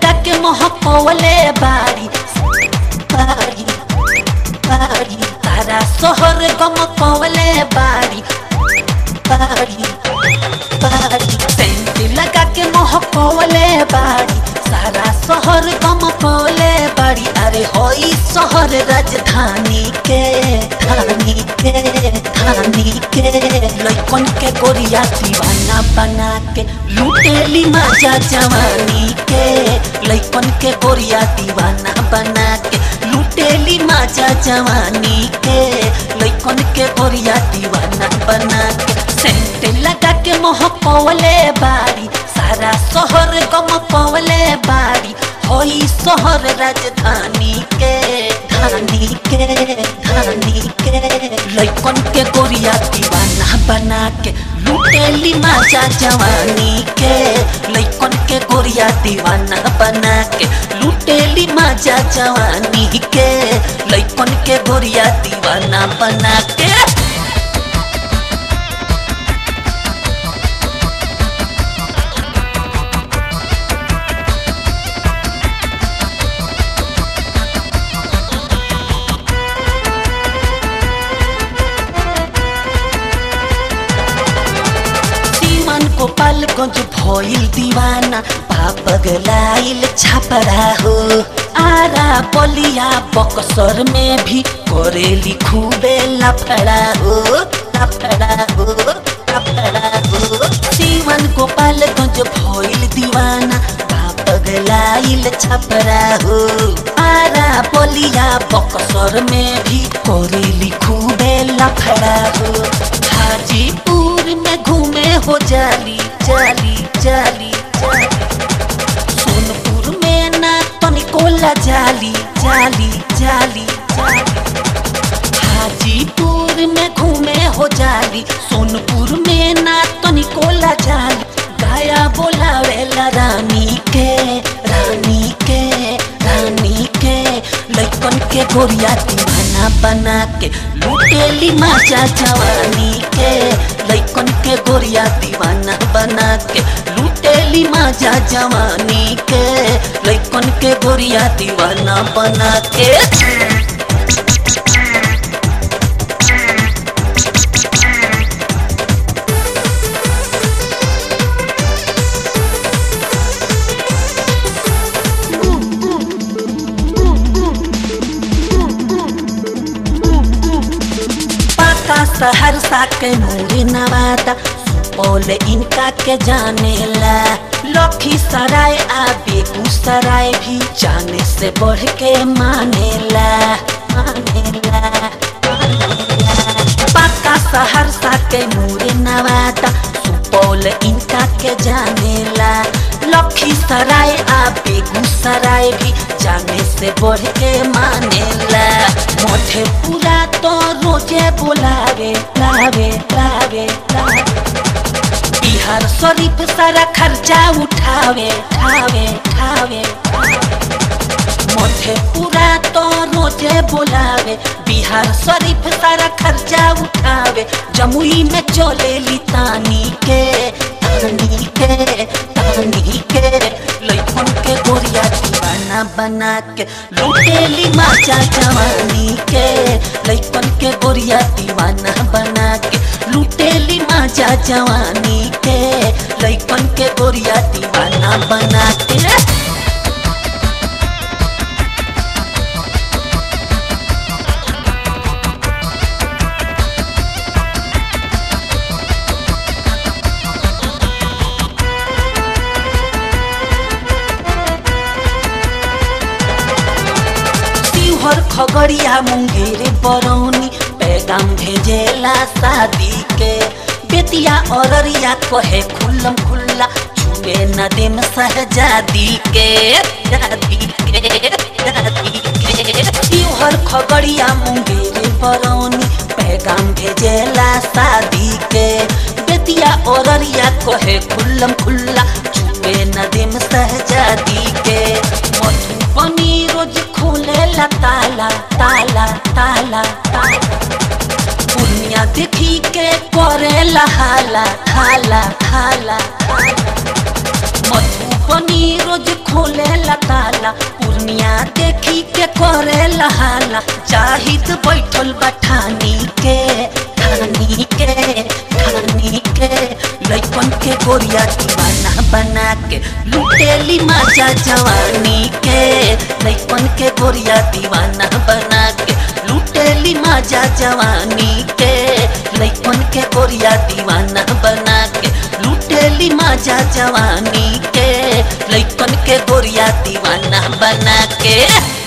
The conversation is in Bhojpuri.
लगा के महकवले बारी बारी बारी तारा शहर गमकवले बारी बारी बारी सेंट लगा के महकवले बारी सारा शहर गमकवले बारी अरे होई शहर राजधानी के धानी के धानी के लइकन के गोरिया दीवाना बना के लुटेली मजा जवानी के लइकन के गोरिया दीवाना बना के लुटेली मजा जवानी के लइकन के गोरिया दीवाना बना के सेंट लगा के महकवले बारी सारा शहर गमकवले बारी होई शहर राजधानी के धानी के धानी के लइकन के गोरिया दीवाना बना के लुटेली मजा जवानी के लइकन के गोरिया दीवाना बना के लुटेली मजा जवानी के लइकन के गोरिया दीवाना बना के सीमन गोपालगंज भइल दीवाना पाप गलाइल छापरा हो आरा बलिया बक्सर में भी करेली खूबे लफड़ा हो लफड़ा हो लफड़ा हो सीमन गोपालगंज भइल दीवाना पाप गलाइल छापरा हो आरा बलिया बक्सर में भी करेली खूबे लफड़ा हो हाजीपुर में घूमे हो जाली जाली जाली जाली सोनपुर में ना तनिकोला जाली जाली जाली जाली हाजीपुर में घूमे हो जाली सोनपुर में ना तनिकोला जाली गाया बोलावेला रानी के रानी के रानी के लइकन के गोरिया दीवाना बना के लुटेली मजा जवानी के लइकन के गोरिया दीवाना बना के लुटेली मजा जवानी के लइकन के गोरिया दीवाना बना के पाका सहरसा के मोरी नवादा सुपौल इनका के जानेला लखी सराय आ बेगूसराय भी जाने से बढ़ के मानेला मानेला मानेला। पाका सहरसा के मोरी नवादा सुपौल इनका के जानेला लखी सराय आ बेगूसराय भी जाने से बढ़ के मानेला मधेपुरा तो रोजे बोलावे लावे लावे लावे बिहार शरीफ सारा खर्चा उठावे ठावे ठावे मधेपुरा तो रोजे बोलावे बिहार शरीफ सारा खर्चा उठावे जमुई में चले लितानी के तानी के तानी के लइकन के गोरिया दीवाना बना के लुटेली मजा जवानी के लइकन के गोरिया दीवाना बना के लुटेली मजा जवानी के लइकन के गोरिया दीवाना बना के शिवहर खगड़िया मुंगेर बरौनी पैगाम भेजेला शादी के बेतिया औररिया कहे खुल्लम खुल्ला छुए न देम सहजादी के जादी के जादी के शिवहर खगड़िया मुंगेर बरौनी पैगाम भेजेला शादी के बेतिया औररिया कहे खुल्लम खुल्ला छुए न देम सहजादी के मधुबनी रोज खोलेला ताला ताला ताला ताला दुनिया देखी के करेला हाला हाला हाला हाला। मधुबनी रोज खोलेला जाला पूर्णिया देखी के करे लहाला जाहिद बैठल बठानी के ठानी के ठानी के लइकन के गोरिया दीवाना बना के लुटेली माजा जवानी के लइकन के गोरिया दीवाना बना के लुटेली माजा जवानी के लइकन के गोरिया दीवाना बना के लुटेली माजा जवानी के लइकन के गोरिया दीवाना बना के